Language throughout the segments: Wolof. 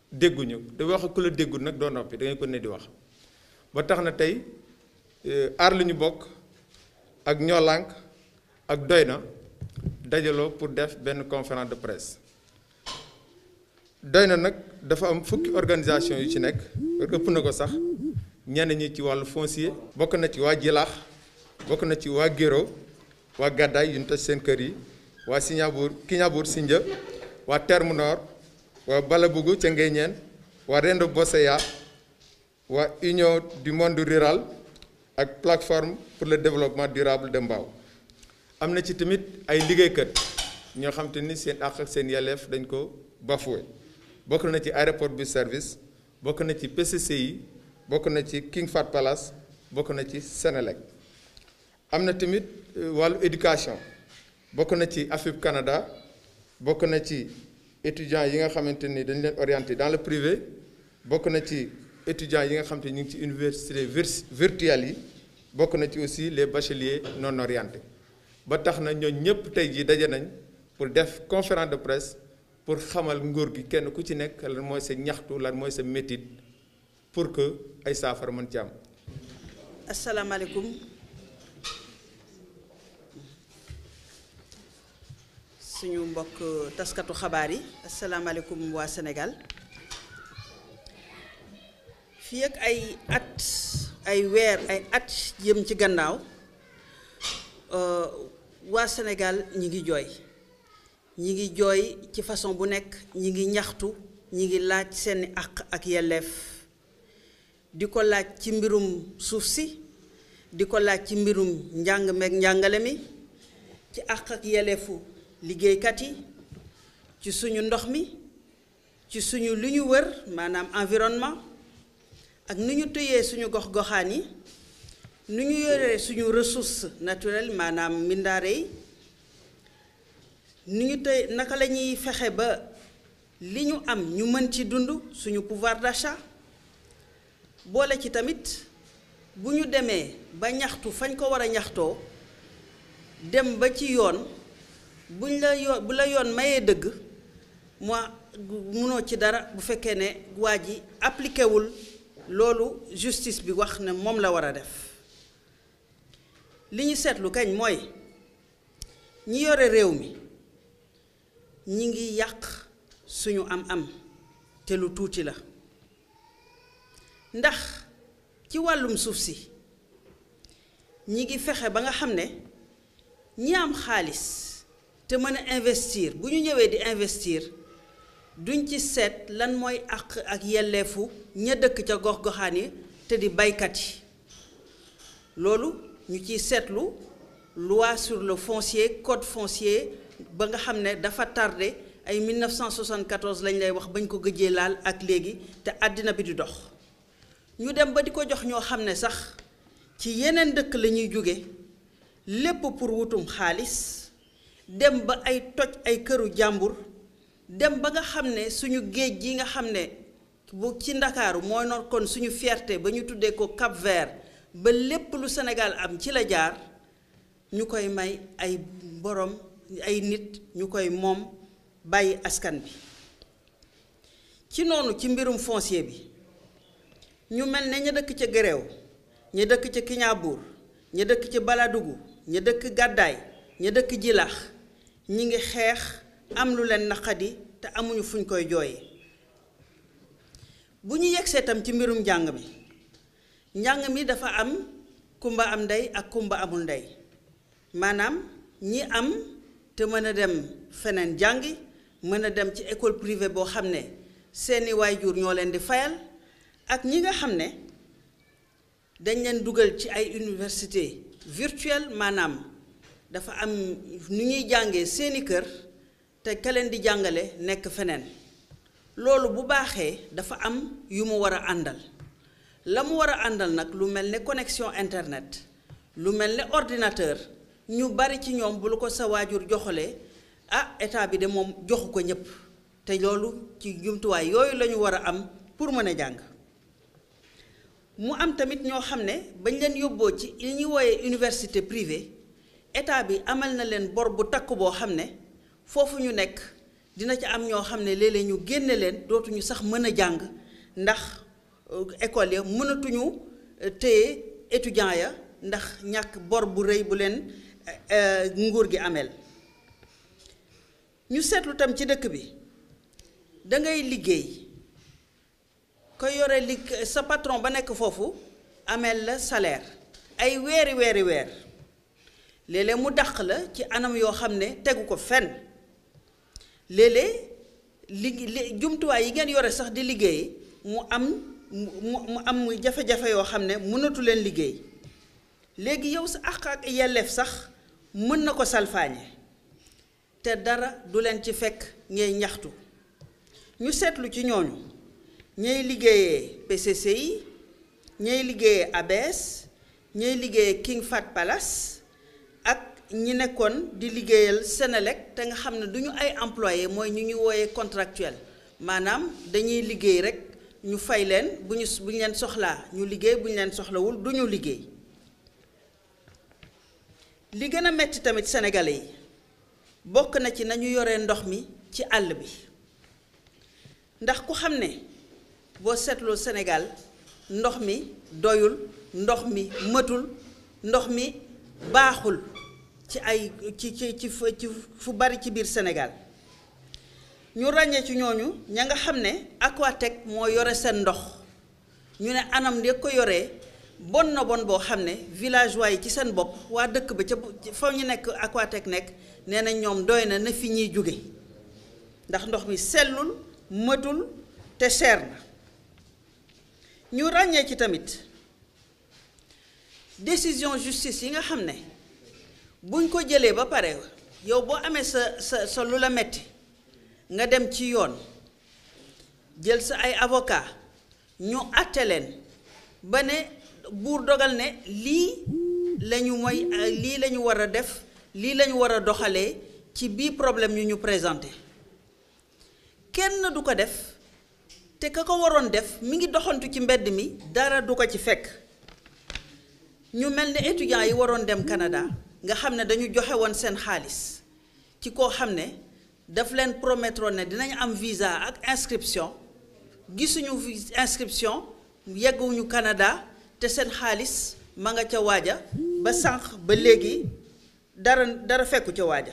dégguñu da wax ku la déggul nag doo noppi da ngay ko ne di wax ba tax na tey aar lu ñu bokk ak ñoo lànk ak doy na dajaloo pour def benn conférence de presse doy na nag dafa am fukki organisation yu ci nekk ëpp na ko sax ñenn ñi ci wàllu foncier bokk na ci waa Jilaax bokk na ci waa Géro waa Gàddaay yu ñu toj seen kër yi waa Signabour Kignanbour Sindia waa Terme Nord waa Balabougou ca Nguéniène waa Rendo Bosseya waa Union du monde rural ak plateforme pour le développement durable de Mbao am na ci tamit ay liggéeykat ñoo xam te ni seen àq ak seen yelleef dañ ko bafoué bokk na ci aéroport bu service bokk na ci PCCI bokk na ci King Fahd Palace bokk na ci Sénélec am na tamit wàllu éducation bokk na ci AFIP Canada bokk na ci étudiants yi nga xamante ni dañ leen orienté dans le privé bokk na ci étudiants yi nga xamante ni ñu ngi ci université virtuelle yi bokk na ci aussi les bacheliers non orientés ba tax na ñooñ ñëpp tey jii daje nañ pour def conférence de presse pour xamal nguur gi kenn ku ci nekk lan mooy sa ñaxtu lan mooy sa métit pour que ay saafara mën ci am. asalaamaaleykum suñu mbokk taskatu xabaar yi asalaamaaleykum waa Sénégal fii ak ay at ay weer ay at jëm ci gannaaw waa Sénégal ñi ngi jooy ñi ngi jooy ci façon bu nekk ñi ngi ñaxtu ñi ngi laaj seeni àq ak yelleef di ko laaj ci mbirum suuf si di ko laaj ci mbirum njàng meeg njàngale mi ci àq ak yelleefu liggéeykat yi ci suñu ndox mi ci suñu lu ñu wër maanaam environnement ak nu ñu tëyee suñu gox-goxaan yi nu ñu yoree suñu ressource naturelle maanaam mbindaare yi nu ñu tëy naka la ñuy fexe ba li ñu am ñu mën ci dund suñu pouvoir d'achat boole ci tamit bu ñu demee ba ñaxtu fañ ko war a ñaxtoo dem ba ci yoon buñ la yoon bu la yoon mayee dëgg moi munoo ci dara bu fekkee ne waa ji appliqué wul loolu justice bi wax ne moom la war a def li ñu seetlu kañ mooy ñi yore réew mi ñi ngi yàq suñu am-am te lu tuuti la ndax ci wàllum suuf si ñi ngi fexe ba nga xam ne ñi am xaalis te mën a investir bu ñu ñëwee di investir duñ ci seet lan mooy àq ak yelleefu ña dëkk ca gox-goxaan yi te di baykat yi loolu ñu ciy seetlu loi sur le foncier code foncier ba nga xam ne dafa tardé ay 1974 lañ lay wax bañ ko gëjee laal ak léegi te àddina bi di dox ñu dem ba di ko jox ñoo xam ne sax ci yeneen dëkk la ñuy jóge lépp pour wutum xaalis dem ba ay toj ay këru jàmbur dem ba nga xam ne suñu géej gi nga xam ne bu ci ndakaaru mooy noon kon suñu fierté ba ñu tuddee ko Cap Vert ba lépp lu Sénégal am ci la jaar ñu koy may ay borom ay nit ñu koy moom bàyyi askan bi ci noonu ci mbirum foncier bi ñu mel ne ña dëkk ca Géréw ña dëkk ca Kignanbour ña dëkk ca Baladougou ña dëkk Gàddaay ña dëkk Jilaax ñi ngi xeex am lu leen naqadi te amuñu fuñ koy jooyee bu ñu yegsee tam ci mbirum njàng mi njàng mi dafa am kumba am ndey ak kumba amul ndey maanaam ñi am te mën a dem feneen jàngi mën a dem ci école privée boo xam ne seeni waajur ñoo leen di fayal ak ñi nga xam ne dañ leen dugal ci ay université virtuelle maanaam dafa am nu ñuy jàngee seeni kër te ka leen di jàngale nekk feneen loolu bu baaxee dafa am yu mu war a àndal la mu war a àndal nag lu mel ne connexion internet lu mel ne ordinateur ñu bari ci ñoom bu lu ko sa waajur joxalee ah état bi de moom joxu ko ñépp te loolu ci jumtuwaay yooyu la ñu war a am pour mën a jàng mu am tamit ñoo xam ne bañ leen yóbboo ci li ñuy wooyee université privée état bi amal na leen bor bu takk boo xam ne foofu ñu nekk dina ci am ñoo xam ne léeg-léeg ñu génne leen dootuñu sax mën a jàng ndax école ya mënatuñu téye étudiant ya ndax ñàkk bor bu rëy bu leen nguur gi ameel ñu seetlu tam ci dëkk bi dangay liggéey ko yore lig sa patron ba nekk foofu ameel la salaire ay weeri weeri weer léeg-léeg mu dàq la ci anam yoo xam ne tegu ko fenn léeg-léeg li jumtuwaay yi ngeen yore sax di liggéey mu am mu mu am jafe-jafe yoo xam ne mënatu leen liggéey léegi yow sa àq ak yelleef sax mën na ko salfaañe te dara du leen ci fekk ngay ñaxtu ñu seetlu ci ñooñu ñay liggéeyee PCC yi ñay liggéeyee ABS ñay liggéeyee King Fahd Palace ak ñi nekkoon di liggéeyal Senelec te nga xam ne du ñu ay employé mooy ñu ñu wooyee contractuel maanaam dañuy liggéey rek ñu fay leen bu ñu bu ñu leen soxlaa ñu liggéey bu ñu leen soxlawul du ñu liggéey li gën a metti tamit sénégalais yi bokk na ci nañu yoree ndox mi ci àll bi ndax ku xam ne boo seetloo Sénégal ndox mi doyul ndox mi mëtul ndox mi baaxul ci ay ci ci ci fu bari ci biir Sénégal ñu ràññee ci ñooñu ña nga xam ne Aquatec moo yore seen ndox ñu ne anam de ko yoree bon na bon boo xam ne villageois yi ci seen bopp waa dëkk ba ca fa ñu nekk Aquatec nekk nee na ñoom doy na na fi ñuy jóge ndax ndox mi sellul mëtul te cher na ñu ràññee ci tamit décision justice yi nga xam ne buñ ko jëlee ba pare yow boo amee sa sa sa lu la metti nga dem ci yoon jël sa ay avocat ñu àtte leen ba ne buur dogal ne lii lañu mooy lii la ñu war a def lii la ñu war a doxalee ci bii problème yu ñu présenté kenn du ko def te ka ko waroon def mi ngi doxantu ci mbedd mi dara du ko ci fekk ñu mel ne étudiants yi waroon dem Canada nga xam ne dañu joxe woon seen xaalis ci koo xam ne daf leen promettre ne dinañ am visa ak inscription gisuñu inscription yegguñu Canada te seen xaalis ma nga ca waaja ba sànq ba léegi dara dara fekku ca waaja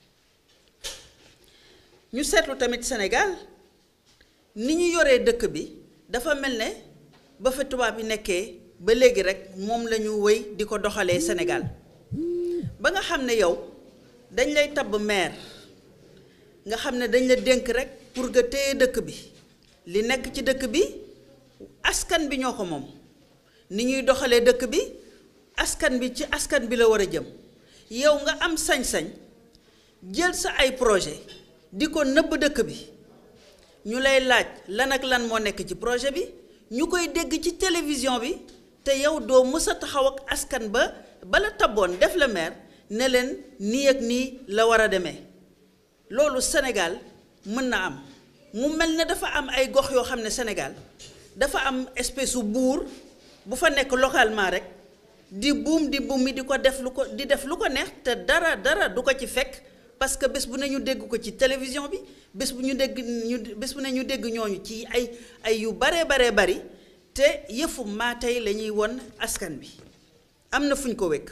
ñu seetlu tamit Sénégal ni ñu yoree dëkk bi dafa mel ne ba fa tubaab yi nekkee ba léegi rek moom la ñu wéy di ko doxalee Sénégal ba nga xam ne yow dañ lay tabb maire nga xam ne dañ la dénk rek pour nga téye dëkk bi li nekk ci dëkk bi askan bi ñoo ko moom ni ñuy doxalee dëkk bi askan bi ci askan bi la war a jëm yow nga am sañ-sañ jël sa ay projet di ko nëbb dëkk bi ñu lay laaj lan ak lan moo nekk ci projet bi ñu koy dégg ci télévision bi te yow doo mës a taxaw ak askan ba bala taboon def la maire ne leen nii ak nii la war a demee loolu Sénégal mën na am mu mel ne dafa am ay gox yoo xam ne Sénégal dafa am espèce su buur bu fa nekk localement rek di buum di buum mi di ko def lu ko di def lu ko neex te dara dara du ko ci fekk parce que bés bu ne ñu dégg ko ci télévision bi bés bu ñu dégg ñu bés bu ne ñu dégg ñooñu ci ay ay yu baree baree bari te yëfu maa tey la ñuy won askan bi am na fu ñu ko wékk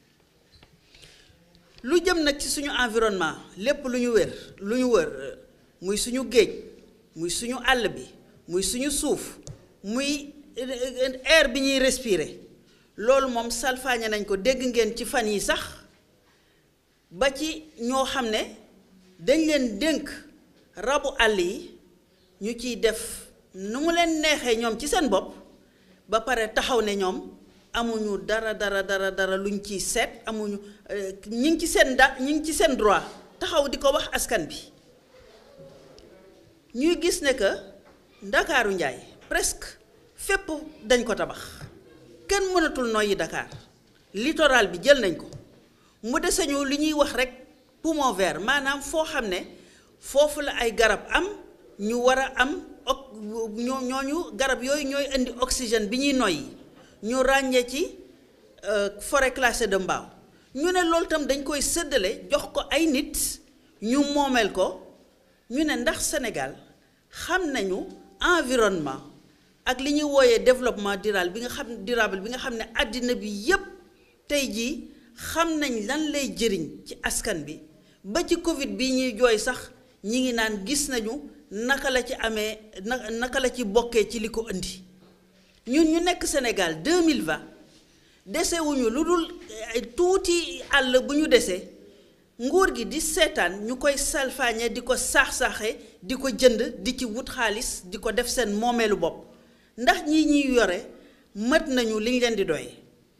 lu jëm nag ci suñu environnement lépp lu ñu wér lu ñu wër muy suñu géej muy suñu àll bi muy suñu suuf muy air bi ñuy respirer loolu moom salfaañe nañ ko dégg ngeen ci fan yi sax ba ci ñoo xam ne dañ leen dénk rabu àll yi ñu ciy def nu mu leen neexee ñoom ci seen bopp ba pare taxaw ne ñoom amuñu dara dara dara dara luñ ciy seet amuñu ñi ngi ci seen da ñi ngi ci seen droit taxaw di ko wax askan bi ñuy gis ne que ndakaaru njaay presque fépp dañ ko tabax kenn mënatul noyyi Dakar littoral bi jël nañ ko mu dese ñu li ñuy wax rek poumon vert maanaam foo xam ne foofu la ay garab am ñu war a am ok ñoo ñooñu garab yooyu ñooy indi oxygène bi ñuy noyyi ñu ràññee ci forêt classée de Mbao ñu ne loolu tam dañ koy séddale jox ko ay nit ñu moomeel ko ñu ne ndax Sénégal xam nañu environnement ak li ñuy wooyee développement durable bi nga xam durable bi nga xam ne àddina bi yépp tey jii xam nañ lan lay jëriñ ci askan bi ba ci Covid bii ñuy jooy sax ñi ngi naan gis nañu naka la ci amee na naka la ci bokkee ci li ko indi ñun ñu nekk Sénégal 2020 dese wuñu lu dul tuuti àll bu ñu desee nguur gi di seetaan ñu koy salfaañe di ko saax-saaxe di ko jënd di ci wut xaalis di ko def seen moomeelu bopp ndax ñi ñuy yore mët nañu liñ leen di doy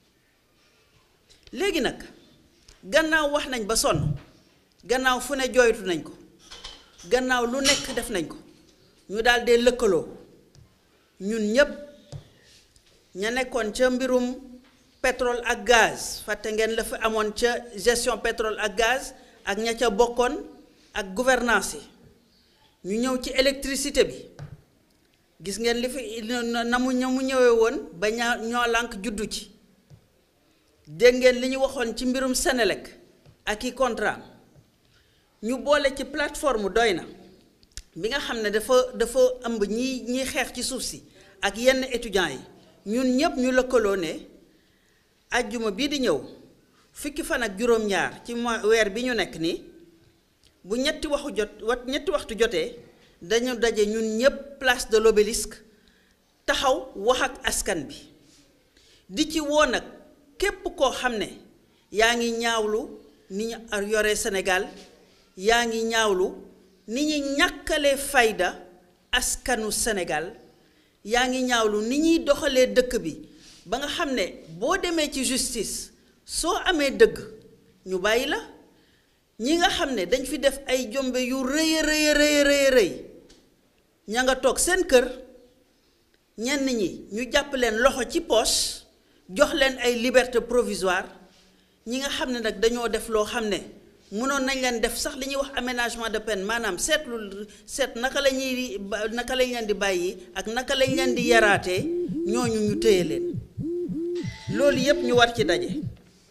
léegi nag gannaaw wax nañ ba sonn gannaaw fu ne jooytu nañ ko gannaaw lu nekk def nañ ko ñu daal dee lëkkaloo ñun ñépp ña nekkoon ca mbirum pétrole ak gaz fàtte ngeen la fi amoon ca gestion pétrole ak gaz ak ña ca bokkoon ak gouvernance yi ñu ñëw ci électricité bi gis ngeen li fi na mu ña mu ñëwee woon ba ñaa ñoo lànk juddu ci dégg ngeen li ñu waxoon ci mbirum Senelec ak i contrat ñu boole ci plateforme doy na bi nga xam ne dafa dafa ëmb ñi ñiy xeex ci suuf si ak yenn étudiants yi ñun ñépp ñu lëkkaloo ne ajjuma bii di ñëw fukki fan ak juróom-ñaar ci mois weer bi ñu nekk nii bu ñetti waxu jot wat ñetti waxtu jotee dañu daje ñun ñépp place de l'obélisque taxaw wax ak askan bi di ci woo nag képp koo xam ne yaa ngi ñaawlu ni ñu yore Sénégal yaa ngi ñaawlu ni ñu ñàkkalee fayda askanu Sénégal yaa ngi ñaawlu ni ñuy doxalee dëkk bi ba nga xam ne boo demee ci justice soo amee dëgg ñu bàyyi la ñi nga xam ne dañ fi def ay jombe yu rëy a rëy rëy rëy rëy ña nga toog seen kër ñenn ñi ñu jàpp leen loxo ci poche jox leen ay liberté provisoire ñi nga xam ne nag dañoo def loo xam ne mënoon nañ leen def sax li ñuy wax aménagement de peine maanaam seetlu seet naka la ñuy naka lañ leen di bàyyi ak naka lañ leen di yaraatee ñooñu ñu téye leen loolu yépp ñu war ci daje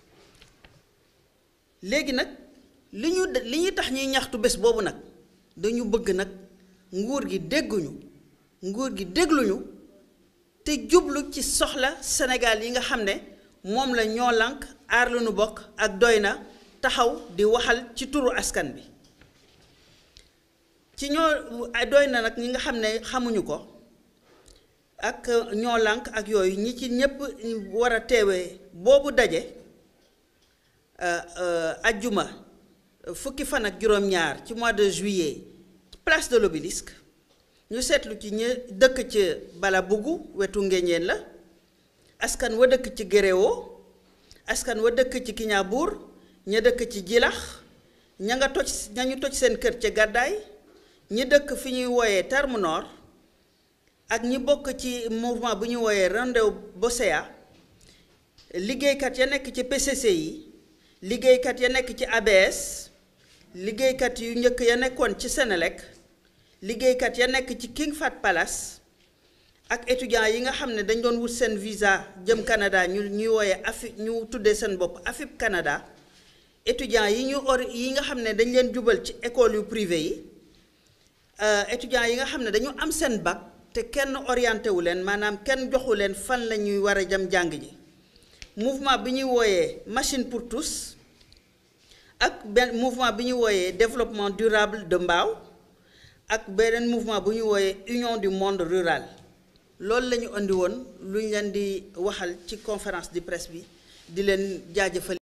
léegi nag li ñu li ñuy tax ñuy ñaxtu bés boobu nag dañu bëgg nag nguur gi dégguñu nguur gi dégluñu te jublu ci soxla Sénégal yi nga xam ne moom la ñoo lànk aar lu nu bokk ak doy na taxaw di waxal ci turu askan bi ci ñoo doy na nag ñi nga xam ne xamuñu ko ak ñoo lànk ak yooyu ñi ci ñépp war a teewee boobu daje ajjuma fukki fan ak juróom-ñaar ci mois de juillet place de l'obélisque ñu seetlu ci ñi dëkk ci bala buggu wetu ngéñeen la askan wa dëkk ci géréwo askan wa dëkk ci kiñaabuur ña dëkk ci jilax ña nga toj ña ñu toj seen kër ca gàddaay ñi dëkk fi ñuy wooyee terme nord ak ñi bokk ci mouvement bu ñuy wooyee Randew Bosea liggéeykat ya nekk ci PCC yi liggéeykat ya nekk ci ABS liggéeykat yu njëkk ya nekkoon ci Senelec liggéeykat ya nekk ci King Fahd Palace ak étudiants yi nga xam ne dañ doon wut seen visa jëm Canada ñu ñuy wooyee AFI ñu tuddee seen bopp AFIP Canada étudiants yi ñu or yi nga xam ne dañ leen jubal ci école yu privé yi étudiants yi nga xam ne dañu am seen bac te kenn orienté wu leen maanaam kenn joxu leen fan la ñuy war a jëm jàng ji mouvement bi ñuy wooyee machine pour tous ak benn mouvement bi ñuy wooyee développement durable de Mbao ak beneen mouvement bu ñuy wooyee union du monde rural loolu la ñu andi woon lu ñu leen di waxal ci conférence de presse bi di leen jaajëfal